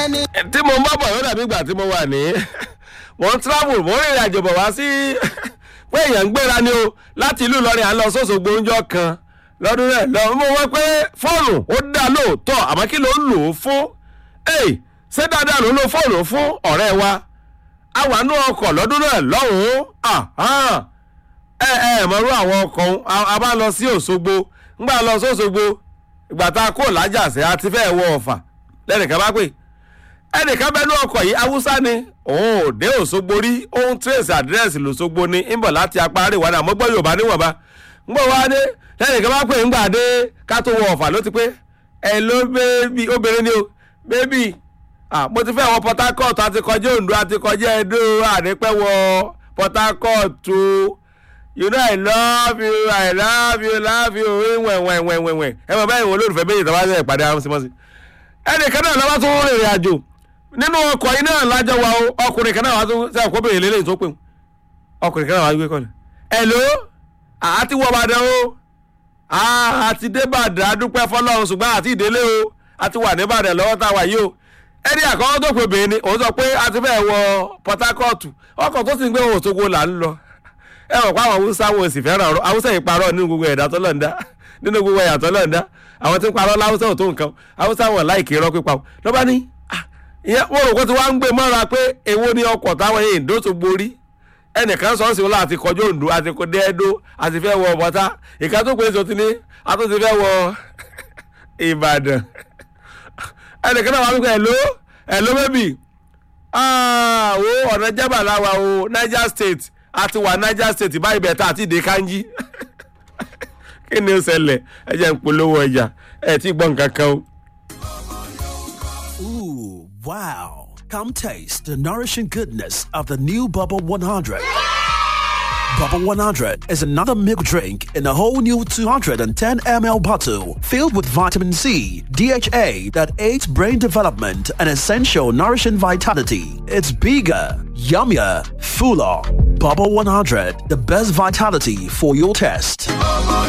tí mo ń bá bọ̀ yóò dàbí ìgbà tí mo wà ní mo ń travel mo ń rìnrìn àjò bọ̀ wá sí pé èèyàn ń gbéra ni o láti ìlú Ìlọrin à ń lọ sóṣogbo oúnjẹ kan lọ́dún rẹ̀ lọ mo wọ́n pé fóònù ó dá lóòótọ́ àmọ́ kí ló ń lò ó fún ṣé dáadáa ló ń lo fóònù fún ọ̀rẹ́ wa a wà nú ọkọ̀ lọ́dún náà lọ́hùn-ún ẹ ẹ mọ̀rú àwọn ọkọ̀ a bá lọ sí Òṣogbo ńgbà lọ sí Òṣogbo ìgbà tá a kó lájàsẹ́ àti fẹ́ wọ Ọ̀fà lẹ́nìkan bá pè ẹnìkan bẹ́nu ọkọ̀ yìí Haúsá ni òun ò dé Òṣogbo rí òun trace àdírẹ́sì lòṣogbo ni ń bọ̀ láti apá àríwá ni àmọ́ gbọ́ Yorùbá níwọ̀nba ńgbọ̀ wá dé lẹ́nìkan bá pè ńgbà dé ká tó wọ Ọ̀fà ló ti pé ẹ ló bébì obìnrin ni o bébì ah mo ti fẹ́ wọ Port Harcourt àti kọjá Oǹdó àti kọjá Ẹdó àdépẹ́ wọ Port Harcourt o you know I love you I love you love you wẹ̀wẹ̀wẹ̀wẹ̀wẹ̀ ẹ mọ̀ báyìí wọn olólùfẹ́ méjì tó bá ṣe ìpàdé àwọn símọ́sí. ẹnìkan náà lọ́wọ́ tó ń rìnrìn àjò nínú ọkọ̀ yìí náà lájọ wa o ọkùnrin kan náà wá tó ṣe àkókò bèrè lélẹ́yìn tó pè wọ́n ọkùnrin kan náà wá gbé kọ́ni. hello àti wọ Ìbàdàn o àti dé Ìbàdàn adúpẹ́ fọlọ́run ṣùgbọ́n àti ìdílé o àti wà ní Ìbàdàn lọ́wọ́ tá a wà yìí o ẹni àkọ́kọ́ tó pè bèèrè ni òun sọ pé a ti fẹ́ wọ Port Harcourt ọkọ̀ tó sì ń gbé Òṣogbo là ń lọ ẹ mọ̀ pé àwọn Haúsá wọn sì fẹ́ràn ọ̀rọ̀ Haúsá yìí parọ́ nínú gbogbo ẹ̀dá tó lọ́ọ̀dá nínú gbogbo ẹ̀yà tó lọ́ọ̀dá àwọn tí ń parọ́ láwùsá ò tó nǹkan Haúsá wọn láìkè irọ́ pípa o lọ́ba ní ìyẹn wọ́n rò pé tí wọ́n ń gbé mọ́ra pé èwo ni ọkọ̀ táwọn èèyàn dó tó borí ẹnìkan sọ sí wọn láti kọjú Oǹdó àti kò dé Ẹdó àti fẹ́ wọ bọ́tá ìka tó pé sọ ti ní a tó ti fẹ́ wọ Ìbàdàn ẹnìkan náà wà wípé hello hello baby wo ọ̀nà jábà láwa o Niger State àti wà Niger State báyìí bẹ̀ tá àti ìdè kanjí kí ni ó ṣẹlẹ̀ ẹ jẹ́ ń polówó ọjà ẹ ti gbọ́ nǹkan kan o. Ooh, wow. Come taste the nourishing goodness of the new Bubble 100. Bubble 100 is another milk drink in a whole new 210 ml bottle filled with vitamin C, DHA that aids brain development and essential nourishing vitality. It's bigger, yummier, fuller. Bubble 100, the best vitality for your test.